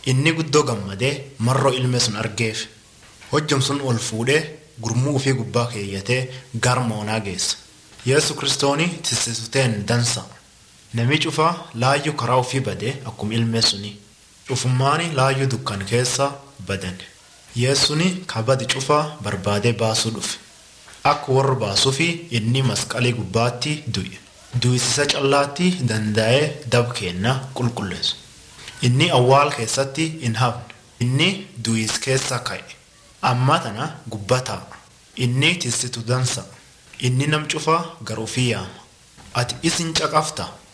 inni guddoo gammadee marroo ilmee sun argeef hojjam sun ol fuudhee gurmuu ofii gubbaa keeyyatee gar moonaa geessa yesu kristooni tissisuteen dansa nami cufaa laayyuu karaa ofii badee akkuma ilmee suni cufummaani laayyuu dukkan keessa badan yeessuni kabadi cufaa barbaadee baasuu dhufe akka warra baasuufi inni masqalii gubbaatti du'e du'isisa callaatti danda'ee dab kenna qulqulleessu inni awwaal keessatti hin hafne inni du'is keessa ka'e amma tana gubbataa inni tissitu dansa inni nam cufaa gar ofii yaama ati isin caqafta